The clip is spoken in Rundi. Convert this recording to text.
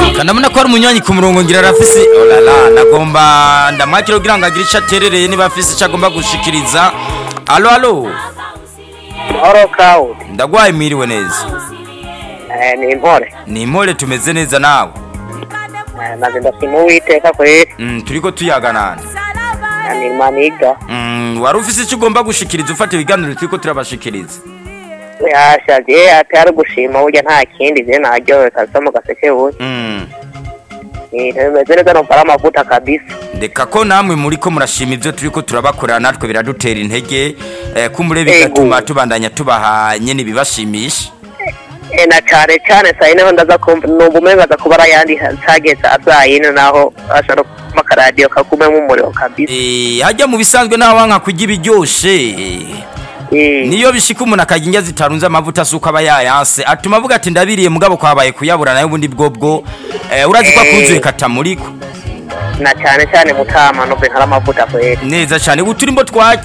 kanabona ko ari umunywanyi ku murongo ngira arafise olala nagomba ndamwakira kugira ngo agire ico aterereye niba afise ico agomba gushikiriza alo alo Oro Cloud. ndagwaye mwiriwe neza Eh, ni impore. ni impore tumeze neza nawe Eh, naje ndashima uwiteka kweri. mm, turiko tuyaganana Eh, Ni maniga. mm, wari ufise ico ugomba gushikiriza ufata ibiganiro turiko turabashikiriza Yashavye atari gushima burya nta kindi je naryohewe kabisa mu gaseke buye. mm. Ibintu bimeze neza numva ari amavuta kabisa. ndeka ko namwe muriko murashima ivyo turiko turabakorera natwe biradutera intege eh, kumbure bigatuma tubandanya tubaha nyene ibibashimisha Eh, na cane cane saa yine ho ndaza kumva numva umenga aza kuba ari ayandi hageze saa yine naho ashobora kuma akaradiyo kakumemo umuriro kabisa. Eh, hajya mu bisanzwe naho wanka kurya ibiryoshe Eh, niyo bishika umuntu akarya indya zitarunze amavuta asuko aba yayanse atuma avuga ati ndabiriye mugabo kwabaye kuyabura nayo ubundi bwobwo eh, urazi ko Eh. akuzuye katamuriko na cane cane mutama numva nkari amavuta kweri. neza cyane uturimbo twaki